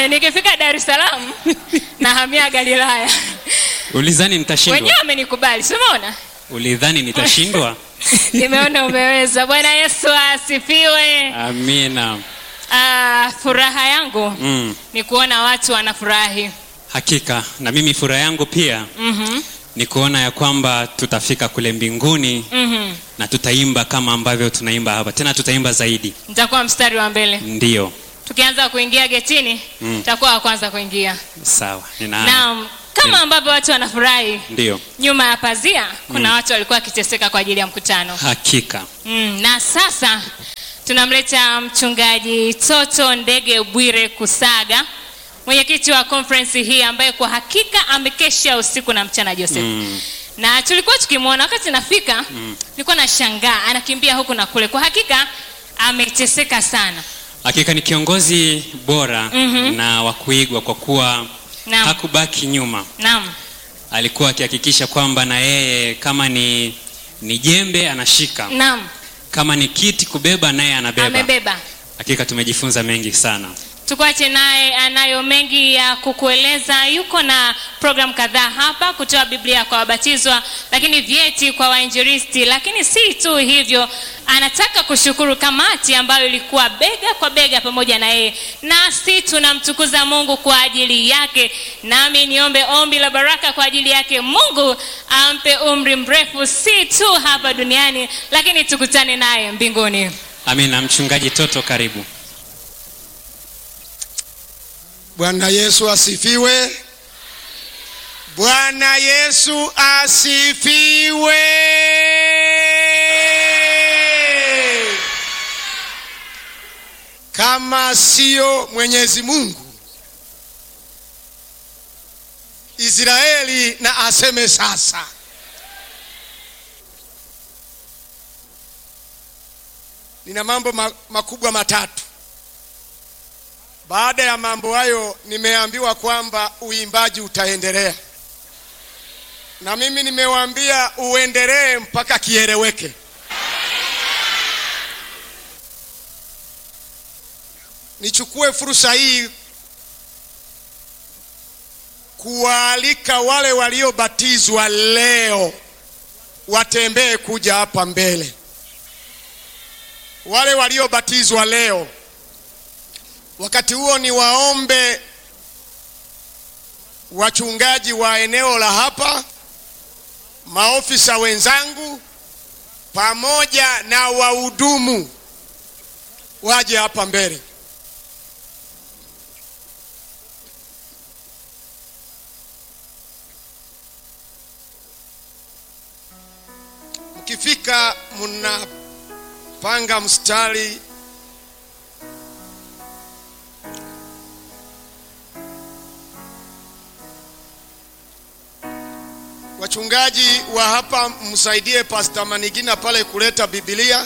Eh, nikifika Dar es Salaam nahamia Galilaya. ulidhani nitashindwa Wenyewe amenikubali, si umeona? ulidhani nitashindwa Nimeona umeweza. Bwana Yesu asifiwe. amina Ah, furaha yangu mm. ni kuona watu wanafurahi. hakika na mimi furaha yangu pia Mhm. ni kuona ya kwamba tutafika kule mbinguni Mhm. na tutaimba kama ambavyo tunaimba hapa tena tutaimba zaidi Nitakuwa mstari wa mbele. ndiyo Tukianza kuingia getini, Mm. nitakuwa wa kwanza kuingia. sawa nina Naam, kama Mm. ambavyo watu wanafurahi ndiyo nyuma ya pazia, kuna Mm. watu walikuwa wakiteseka kwa ajili ya mkutano. hakika Mm, na sasa tunamleta mchungaji Toto Ndege Bwire Kusaga, mwenyekiti wa conference hii ambaye kwa hakika amekesha usiku na mchana Joseph. mm. Na tulikuwa tukimwona wakati nafika, Mm. nilikuwa nashangaa anakimbia huku na kule. Kwa hakika ameteseka sana. hakika ni kiongozi bora Mhm. na wa kuigwa kwa kuwa Naam. hakubaki nyuma Naam. alikuwa akihakikisha kwamba na yeye kama ni ni jembe anashika Naam. kama ni kiti kubeba naye anabeba Amebeba. hakika tumejifunza mengi sana Tukuache naye anayo mengi ya kukueleza. Yuko na program kadhaa hapa, kutoa Biblia kwa wabatizwa, lakini vyeti kwa wainjilisti. Lakini si tu hivyo, anataka kushukuru kamati ambayo ilikuwa bega kwa bega pamoja na yeye, nasi tunamtukuza Mungu kwa ajili yake. Nami niombe ombi la baraka kwa ajili yake. Mungu ampe umri mrefu, si tu hapa duniani, lakini tukutane naye mbinguni. amina mchungaji toto karibu Bwana Yesu asifiwe. Bwana Yesu asifiwe. Kama sio Mwenyezi Mungu, Israeli na aseme sasa. Nina mambo ma- makubwa matatu. Baada ya mambo hayo, nimeambiwa kwamba uimbaji utaendelea, na mimi nimewaambia uendelee mpaka kieleweke. Nichukue fursa hii kuwaalika wale waliobatizwa leo watembee kuja hapa mbele. Wale waliobatizwa leo Wakati huo ni waombe wachungaji wa eneo la hapa, maofisa wenzangu, pamoja na wahudumu waje hapa mbele. Mkifika mnapanga mstari Wachungaji wa hapa msaidie Pastor Manigina pale kuleta Biblia.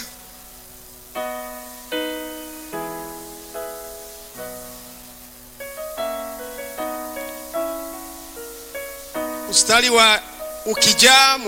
Mstari wa ukijaa